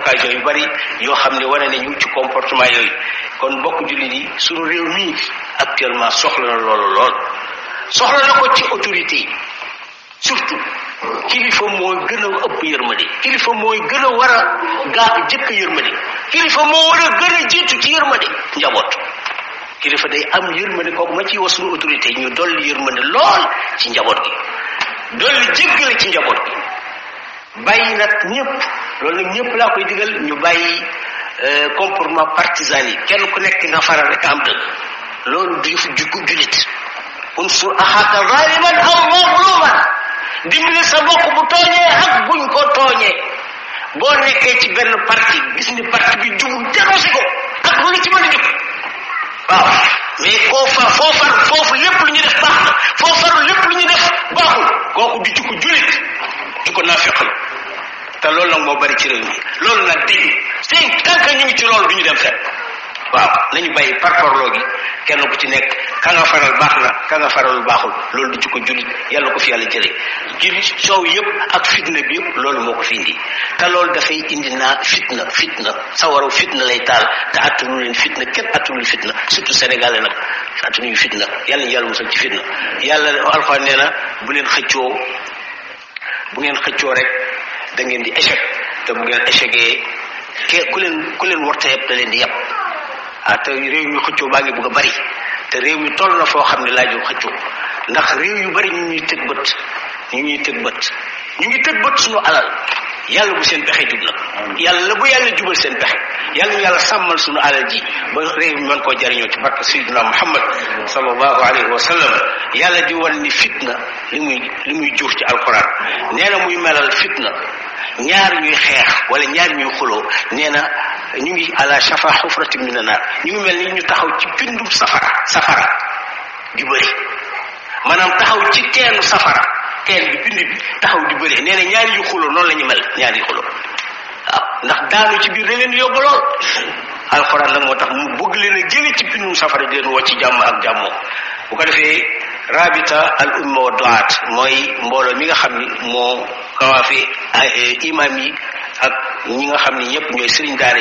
occasion yu bari yoo xam ne wane nañu ci comportement yooyu kon bokk jullit yi suñu réew mii actuellement soxla na loolu lool soxla na ko ci autorité yi surtout kilifa mooy gën a ëpp yërmande kilifa mooy gën a war a gaa jëkk yërmande kilifa moo war a gën a jiitu ci yërmande njaboot kilifa day am yërmande kooku ma ci wax suñu autorité ñu dolli yërmande lool ci njaboot gi dolli jéggale ci njaboot gi bàyyi nag ñëpp loolu nag ñëpp laa koy digal ñu bàyyi comportement partisan yi kenn ku nekk nga faral rek am dëgg loolu du yëfu juggu julit unsur axaaka zaliman aw mazluman dimbali sa mbokk bu tooñee ak buñ ko tooñee boo nekkee ci benn parti gis ni parti bi jugul dénoncé ko ak lu la ci mën a jóg waaw mais koo far foo far foofu lépp lu ñu def baax na foo faru lépp lu ñu def baaxul kooku du jukko julit jukko naafiq la te loolu nag moo bari ci réew mi loolu nag dañu seen tant que ñu ngi ci loolu du ñu dem fenn waaw nañu bàyyi parparloo gi kenn ku ci nekk ka nga faral baax na ka nga faralul baaxul loolu du jukko julit yàlla ko fi yàlla jëlee julit soow yëpp ak fitna bi yëpp loolu moo ko fi indi te loolu dafay indi naa fitna fitna sawaraw fitna lay taal te attanu leen fitna kenn attanul fitna surtout sénégalais nag attanuñu fitna yàlla ñu yàlla musal ci fitna yàlla alxuraan nee na bu leen xëccoo bu ngeen xëccoo rek da ngeen di échec te bu ngeen échecgee ke ku leen ku leen warta yëpp da leen di yàpp ah te réew mi xëccoo baa ngi bëgg a bari te réew mi toll na foo xam ne laajul xëccoo ndax réew yu bari ñu ñuy tëg bët ñu ñuy tëg bët ñu ngi tëg bët suñu alal yàlla bu seen pexe jub nag yàlla bu yàlla jubal seen pexe yàlla ñu yàlla sàmmal suñu alal ji ba réew mi mën koo jariñoo ci barke sayyidina muhammad sallallahu alayhi wa sallam yàlla di wan ni fitna li muy li muy jur ci alquran nee na muy melal fitna ñaar ñuy xeex wala ñaar ñuy xuloo nee na ñu ngi ala shafa xufratin min naar ñu ngi mel ni ñu taxaw ci pindum safara safara di bëri maanaam taxaw ci teenu safara teen bi pind bi taxaw di bëri nee na ñaari yu xuloo noonu la ñu mel ñaari yu xuloo waaw ndax daanu ci biir da leen yóbbu lool alxuraan nag moo tax mu bëgg leen a jële ci pindum safara di leen woo ci jàmm ak jàmmoo bu ko defee rabita al umma wa duat mooy mbooloo mi nga xam ni moo kawaafi imam yi ak ñi nga xam ni ñëpp ñooy sëriñ daara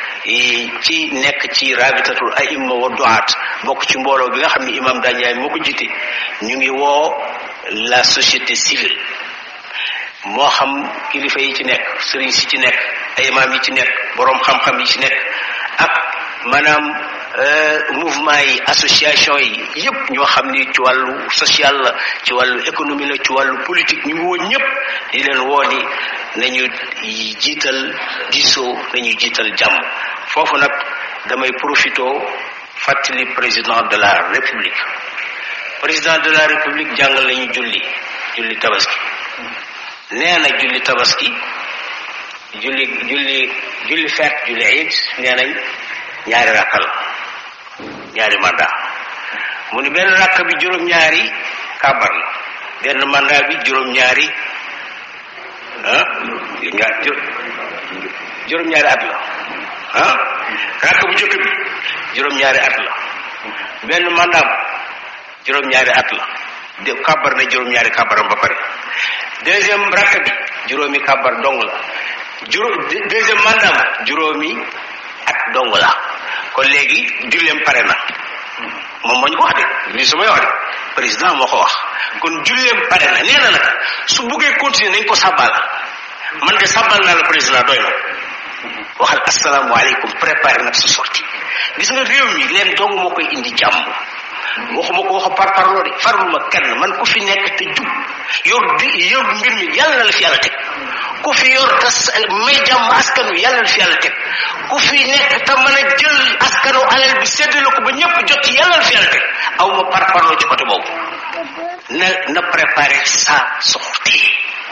yi ci nekk ci rabitatul aimma wa duat bokk ci mbooloo bi nga xam ni imam Dandiaye moo ko jiite ñu ngi woo la société civile moo xam kilifa yi ci nekk sëriñ si ci nekk ay imam yi ci nekk boroom xam-xam yi ci nekk ak maanaam mouvement yi association yi yépp ñoo xam ni ci wàllu social la ci wàllu économie la ci wàllu politique ñu ngi woon ñëpp di leen woo ni nañu jiital diisoo nañu jiital jàmm foofu nag damay profito fàttali président de la république président de la république jàngal nañu julli julli tabaski nee na julli tabaski julli julli julli feet julli iid nee nañ ñaari rakka la ñaari mandat mu ni benn rakk bi juróom-ñaari kàbbar la benn mandat bi juróom-ñaari ah ñaar juróom-ñaari at la ah rakk bu jëkk bi juróom-ñaari at la benn mandat juróom-ñaari at la de kàbbar na juróom-ñaari kàbbaram ba pare deuxième rakk bi juróomi kàbbar dong la juróom deuxième mandat juróomi at dong la kon léegi julleem pare na moom moo ñu ko wax de lii su may wax de président moo ko wax kon julleem pare na nee na nag su buggee continuer nañ ko sàbbal man de sàbbal naa la président doy na waxal asalaamaaleykum préparé nag sa sortie gis nga réew mi leen dong moo koy indi jàmm waxuma ko waxa par parloo de farluma kenn man ku fi nekk te jub yor di yor mbir mi yàlla na la fi yàlla teg ku fi yor te may jàmm askan wi yàlla na la fi yàlla teg ku fi nekk te mën a jël askanu alal bi séddale ko ba ñëpp jot ci yàlla na la fi yàlla teg aw ma par parloo ci côté boobu na na préparer sa sortie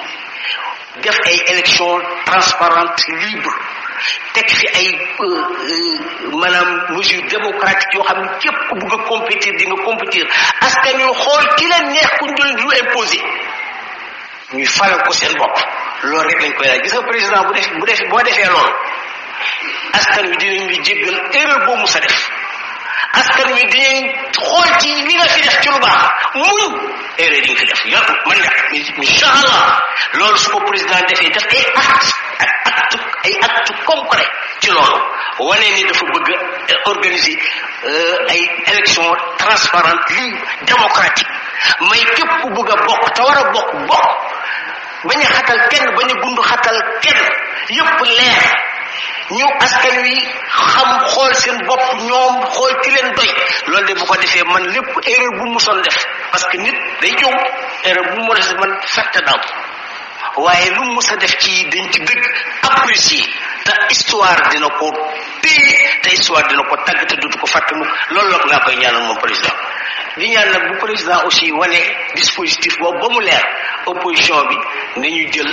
def ay élection transparente libre teg fi ay maanaam mesure démocratique yoo xam ne képp ku bugg a compétir di nga compétir askan yu xool ki leen neex ku ñu lu imposé ñuy falal ko seen bopp loolu rek lañ koy laaj gis nga président bu def bu def boo defee loolu askan wi dinañ la jéggal erreur boo mus a def askan wi dinañ xool ci li nga fi def ci lu baax muñ erreur yi nga fi def yor man nga incha allah loolu su ko président defee def ay acte ak acte ay acte concret ci loolu wane ni dafa bëgg organiser ay élection transparente libre démocratique may képp ku bëgg a bokk te war a bokk bokk bañ a xatal kenn bañ a gundu xatal kenn yépp leer ñu askan wi xam xool seen bopp ñoom xool ki leen doy loolu de bu ko defee man lépp erreur bu mu son def parce que nit day jow erreur bu mu def man fekk daw waaye lu mu mës a def ci dañ ci dëgg apprécier te histoire dina ko téye te histoire dina ko tàgg te dutu ko fàtte mu loolu la laa koy ñaanal moom président di ñaan nag bu président aussi wane dispositif boobu ba mu leer opposition bi nañu jël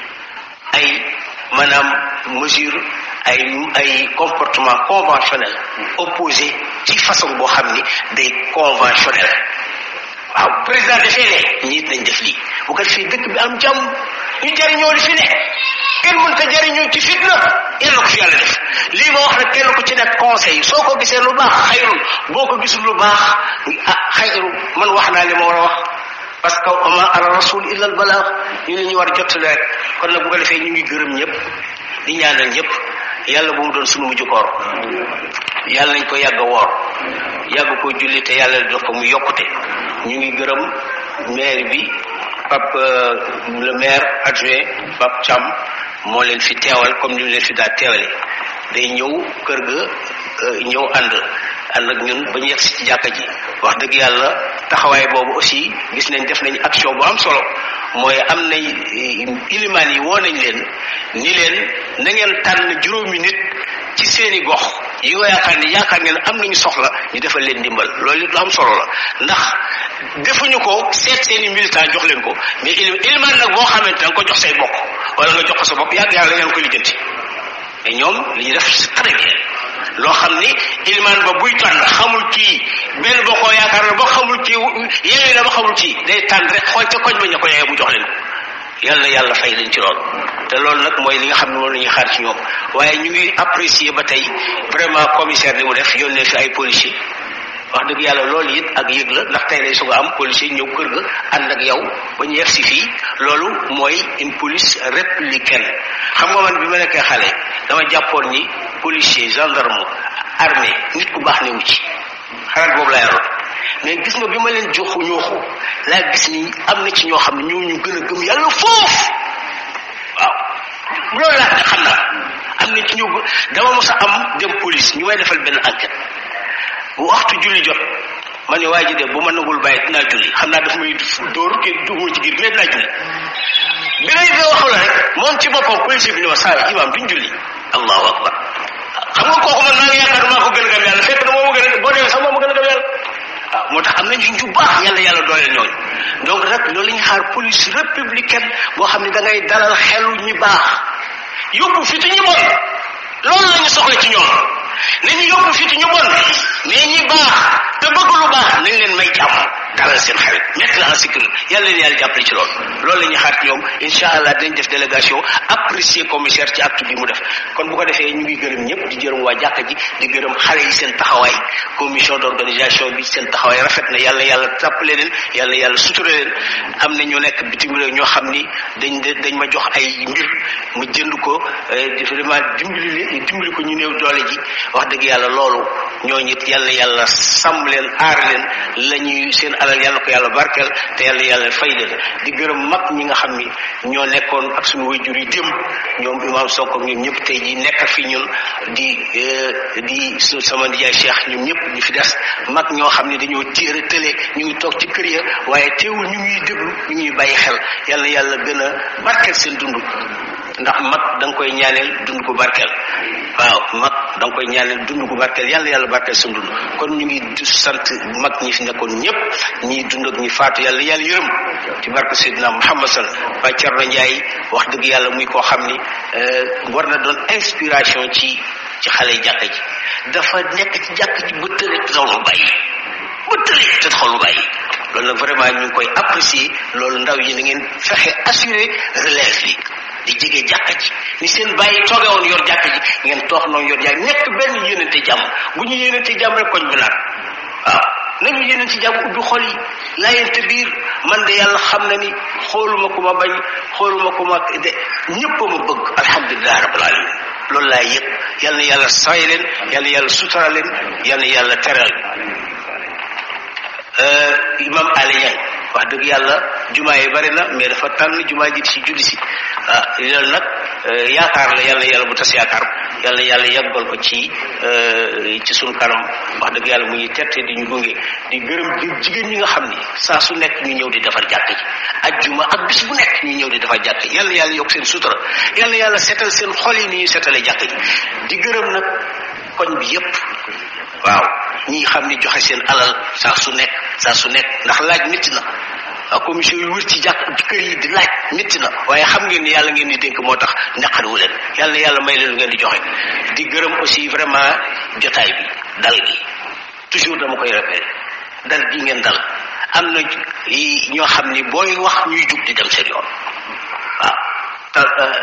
ay maanaam mesure ay ay comportement conventionnel opposé ci façon boo xam ni day conventionnel waaw président defee ne ñiit nañ def lii bu ko defee dëkk bi am jàmm ñu jariñoo li fi ne kenn mën ta jariñoo ci fitna yàlla ko fi yàlla def lii ma wax nag kenn ku ci nekk conseil soo ko gisee lu baax xayrul boo ko gisul lu baax ah xayru man wax naa li ma war a wax parce que ama ala rasul illa al balaax ñu ne ñu war jottali rek kon nag bu ko defee ñu ngi gërëm ñëpp di ñaanal ñëpp yàlla bu mu doon sunu mujj koor yàlla nañ ko yàgg a woor yàgg ko julli te yàlla def ko mu yokkute ñu ngi gërëm maire bi Pape le maire adjoint Pape Thiam moo leen fi teewal comme ni mu leen fi daa teewale day ñëw kër ga ñëw ànd ànd ak ñun ba ñu yegg si ci jàkka ji wax dëgg yàlla taxawaay boobu aussi gis nañ def nañ action bu am solo mooy am nañ ilimaan yi woo nañ leen ni leen na ngeen tànn juróomi nit ci seeni gox yi nga yaakaar ni yaakaar ngeen am nañu soxla ñu defal leen ndimbal loolu it lu am solo la ndax defuñu ko seet seeni militant jox leen ko mais ilimaan nag boo xamante nga ko jox say bokk wala nga jox ko sa bopp yàgg yàlla ngeen ko lijjanti mais ñoom li ñu def c'est très bien loo xam ni ilimaan ba buy tànn xamul kii benn boo ko yaakaar na ba xamul kii yeewee na ba xamul kii day tànn rek xool ca koñ ba ña ko yeewee mu jox leen yàlla yàlla fay leen ci loolu te loolu nag mooy li nga xam ne moom la ñuy xaar ci ñoom waaye ñu ngi apprécier ba tey vraiment commissaire li mu def yónnee fi ay policiers wax dëgg yàlla loolu it ak yëg la ndax tey lay soog a am policier ñëw kër ga ànd ak yow ba ñu yegg si fii loolu mooy une police républicaine xam nga man bi ma nekkee xale dama jàppoon ni policier gendarme armée nit ku baax newu ci xalaat boobu laa yoroon mais gis nga bi ma leen joxu ñooxu laa gis ni am na ci ñoo xam ne ñoo ñu gën a gëm yàlla foofu waaw loolu laa xam naa am na ci ñu dama mos a am dem police ñu may defal benn enquête bu waxtu julli jot ma ne waa ji de bu ma nangul bàyyi dinaa julli xam naa daf may dóor ke duguma ci giir mais dinaa julli bi lay fee waxu la rek moom ci boppam policier bi ne ma saa imaam duñ julli allahu akbar xam nga kooku man maa ngi yaakaar maa ko gën a gëm yàlla fekk na moo ma gën a boo demee sax moo ma gën a gëm yàlla waaw moo tax am nañ ci ju baax yàlla yàlla dooleel ñooñu donc nag loolu la ñuy xaar police républicaine boo xam ne da ngay dalal xelu ñi baax yóbbu fi ci ñi bon loolu la ñu soxla ci ñoom nañu yóbbu fi ci ñu bon mais ñi baax te bëgg lu baax nañ leen may jàmm dalal seen xarit mettre la en sécurité yàlla leen yàlla jàppale ci loolu loolu la ñuy xaar ci ñoom incha allah dinañ def délégation apprécier commissaire ci acte bi mu def kon bu ko defee ñu ngi gërëm ñëpp di gërëm waa jàkka ji di gërëm xale yi seen taxawaay commission d'organisation bi seen taxawaay rafet na yàlla yàlla tàppale leen yàlla yàlla sutura leen am na ñu nekk bitim réew ñoo xam ni dañ dañ ma jox ay mbir mu jënd ko vraiment dimbali leen dimbali ko ñu néew doole ji wax dëgg yàlla loolu ñooñu it yàlla yàlla sàmm leen aar leen la ñuy seen alal yàlla ko yàlla barkeel te yàlla yàlla fay leen di gërëm mag ñi nga xam ni ñoo nekkoon ak suñu wayjur yi démb ñoom imam Sonko ñoom ñëpp tey ji nekk fi ñun di di sama nijaay Cheikh ñoom ñëpp ñu fi des mag ñoo xam ne dañoo téere tële ñu ngi toog ci kër ya waaye teewul ñu ngi déglu ñu ngi bàyyi xel yàlla yàlla gën a barkeel seen dund ndax mag da nga koy ñaaneel dund ko barkeel waaw mag da nga koy ñaaneel dund ko barkeel yàlla yàlla barkeel sa dund kon ñu ngi sant mag ñi fi nekkoon ñëpp ñi dund ak ñi faatu yàlla yàlla yërëm ci barke Seydina Muhammad sal ba Thierno Ndiaye wax dëgg yàlla muy koo xam ni war na doon inspiration ci ci xale yi jàkka ji dafa nekk ci jàkka ji ba tële te taxawul bàyyi ba tële te taxawul bàyyi loolu nag vraiment ñu ngi koy apprécier loolu ndaw yi na ngeen fexe assurer relève bi di jege jàkka ji ni seen bàyyi tooge woon yor jàkka ji ngeen toog noonu yor jàkka nekk benn yéenante jàmm bu ñu yéenante jàmm rek koñ bi naat waaw nañu yeneen ci jàmm ubbi xol yi laayante biir man de yàlla xam na ni xooluma ku ma bañ xooluma ku ma de ñëpp ma bëgg alhamdulilah rabbil alamin loolu laay yëg yal na yàlla say leen yal na yàlla sutura leen yal na yàlla teral imam Ali Niang wax dëgg yàlla jumaa yi bari na mais dafa tànn jumaa ji ci julli si ah loolu nag yaakaar la yàlla yàlla bu tas yaakaar yàlla yàlla yàggal ko ci ci sunu kanam wax dëgg yàlla mu ngi tette di ñu gunge di gërëm jigéen ñi nga xam ni saa su nekk ñu ñëw di defar jàkk ji ajjuma ak bis bu nekk ñu ñëw di defar jàkk ji yàlla yàlla yokk seen sutura yàlla yàlla setal seen xol yi ni ñu setalee jàkk ji di gërëm nag koñ bi yépp waaw ñi xam ni joxe seen alal saa su nekk saa su nekk ndax laaj métti na waaw commission yu wër ci jàkk ci kër yi di laaj métti na waaye xam ngeen ni yàlla ngeen di dénk moo tax naqariwu leen yàlla na yàlla may leen lu ngeen di joxe di gërëm aussi vraiment jotaay bi dal gi toujours dama koy répété dal gi ngeen dal am na ñoo xam ni booy wax ñuy jug di dem seen yoon waaw te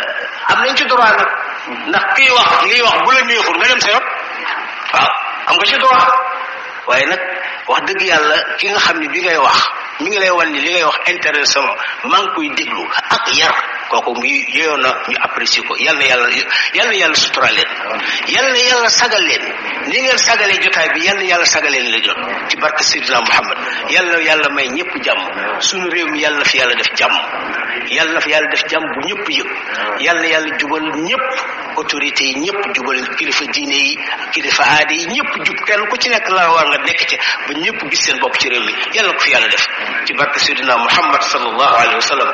am nañ ci droit nag ndax kiy wax liy wax bu la neexul nga dem sa yoon waaw am nga ci droit waaye nag wax dëgg yàlla ki nga xam ni bi ngay wax mi ngi lay wan ni li ngay wax intéressant maa ngi koy déglu ak yar kooku mu yeyoon na ñu apprécier ko yal na yàlla yal na yàlla sutura leen yal na yàlla sagal leen ni ngeen sagalee jotaay bi yal na yàlla sagaleen la jot ci barke Seydina Muhammad yal na yàlla may ñëpp jàmm suñu réew mi yal na fi yàlla def jàmm yal na fi yàlla def jàmm bu ñëpp yëg yal na yàlla jubal ñëpp autorités yi ñëpp jubal kilifa diine yi kilifa aada yi ñëpp jub kenn ku ci nekk la war nga nekk ci ba ñëpp gis seen bopp ci réew mi yal na ko fi yàlla def ci barke Seydina Muhammad sallallahu alayhi wa sallam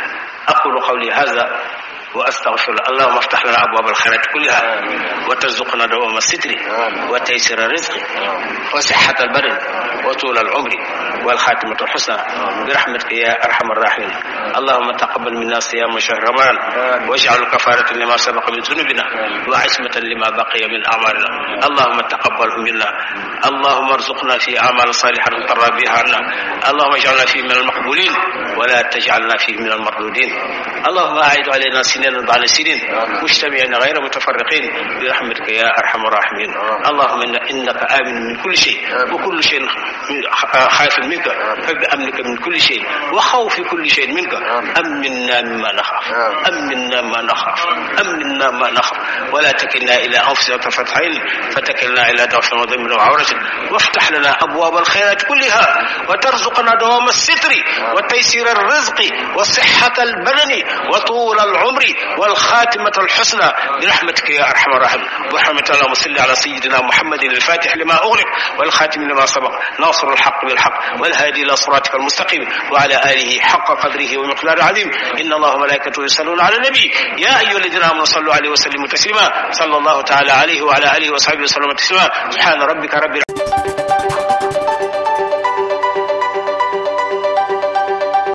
أقول قولي هذا وأستغفر اللهم افتح لنا أبواب الخيرات كلها وترزقنا دوام الستر وتيسير الرزق وصحة البدن وطول العمر والخاتمة الحسنى برحمتك يا أرحم الراحمين اللهم تقبل منا صيام شهر رمضان واجعل كفارة لما سبق من ذنوبنا وعصمة لما بقي من أعمالنا اللهم تقبله منا اللهم ارزقنا في أعمال صالحة ترى بها عنا اللهم اجعلنا فيه من المقبولين ولا تجعلنا فيه من المردودين اللهم أعد علينا سنين بعد سنين مجتمعين غير متفرقين برحمتك يا أرحم الراحمين اللهم إن إنك آمن من كل شيء وكل شيء خائف منك فبأمنك من كل شيء وخوف كل شيء منك أمنا مما نخاف أمنا ما نخاف أمنا ما نخاف ولا تكلنا إلى أنفسنا طرفة عين فتكلنا إلى ضعف وذنب وعورة وافتح لنا أبواب الخيرات كلها وترزقنا دوام الستر وتيسير الرزق وصحة البدن وطول العمر والخاتمة الحسنى برحمتك يا أرحم الراحمين برحمة اللهم صل على سيدنا محمد الفاتح لما أغلق والخاتم لما سبق ناصر الحق بالحق والهادي إلى صراطك المستقيم وعلى آله حق قدره ومقدار العظيم إن الله وملائكته يصلون على النبي يا أيها الذين آمنوا صلوا عليه وسلموا تسليما صلى الله تعالى عليه وعلى آله وصحبه وسلم تسليما سبحان ربك رب